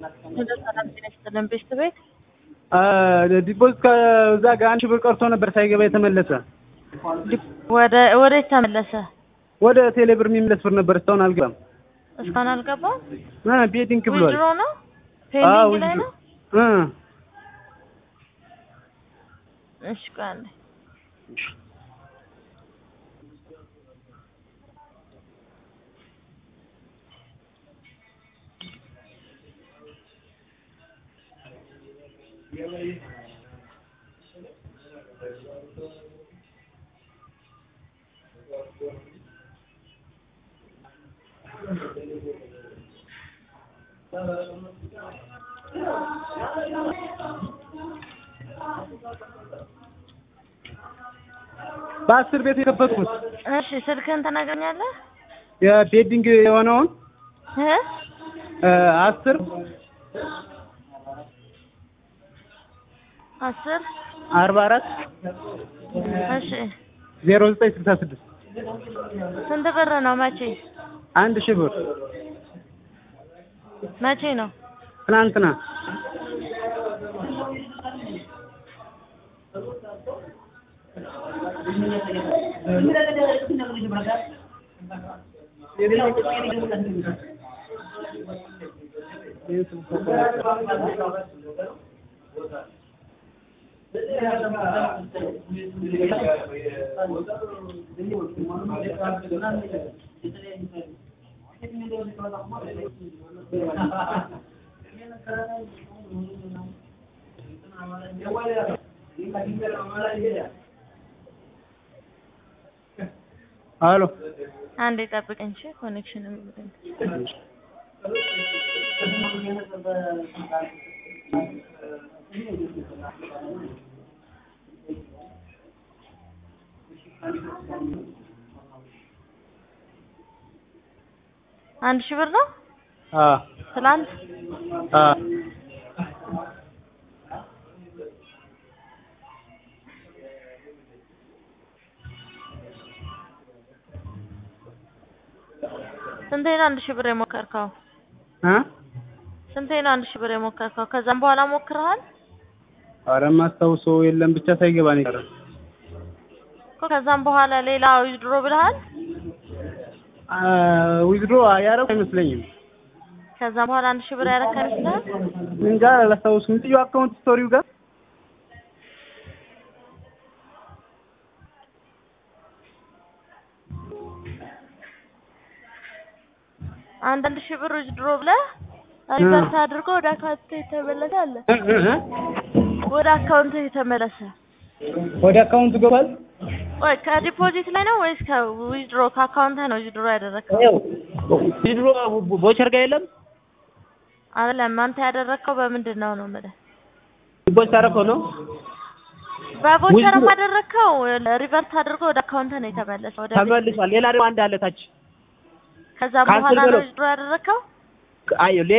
ሰላም ጤና ይስጥልን ቤት ዲፖዚት ከዛ ጋር አንድ ሺህ ብር ቀርቶ ነበር ሳይገባ የተመለሰ ወደ ወዴት ተመለሰ? ወደ ቴሌብር የሚመለስ ብር ነበር እስካሁን አልገባም። እስካሁን አልገባም። እ ቤቲንግ ብሏል። ዊድሮ ነው አዎ ፔንዲንግ ላይ ነው። እ እሺ ቆይ አንዴ በአስር ቤት የከፈትኩት እሺ ስልክህን ትነግረኛለህ? የቤቲንግ የሆነውን እ እ አስር አስር አርባ አራት እሺ ዜሮ ዘጠኝ ስልሳ ስድስት ስንት ብር ነው? መቼ አንድ ሺህ ብር መቼ ነው? ትናንትና አሎ አንዴ ጠብቀኝ እሺ ኮኔክሽን የሚብለኝ አንድ ሺህ ብር ነው አ ትላንት አ ስንቴ ነው አንድ ሺህ ብር የሞከርከው? አ ስንቴ ነው አንድ ሺህ ብር የሞከርከው? ከዛም በኋላ ሞክረሃል ኧረ የማስታውሰው የለም ብቻ ሳይገባ ነው የቀረ። እኮ ከዛም በኋላ ሌላ ዊዝድሮ ብለሃል? አ ዊዝድሮ ያደረኩ አይመስለኝም። ከዛም በኋላ አንድ ሺህ ብር ያረካ ይመስልሃል? እንጃ አላስታውስም። ልዩ አካውንት ስቶሪው ጋር አንዳንድ ሺህ ብር ዊዝድሮ ብለህ ሪቨርስ አድርጎ ወደ አካውንት የተመለሰ አለ። እ እ እ ወደ አካውንት የተመለሰ ወደ አካውንቱ ገባል። ወይ ከዲፖዚት ላይ ነው ወይስ ከዊዝድሮ ከአካውንት ነው ዊዝድሮ ያደረግከው? ይኸው ዊዝድሮ ቦቸር ጋር የለም አይደለም አንተ ያደረግከው በምንድን ነው ነው የምልህ። ዲፖዚት አደረከው ነው በቮቸር ዊዝድሮ- አደረግከው ሪቨርስ አድርጎ ወደ አካውንት ነው የተመለሰው። ወደ ተመልሷል። ሌላ ደግሞ አንድ አለ ታች ከዛ ከአስር በኋላ ነው በለው። ዊዝድሮ ያደረግከው? አየሁ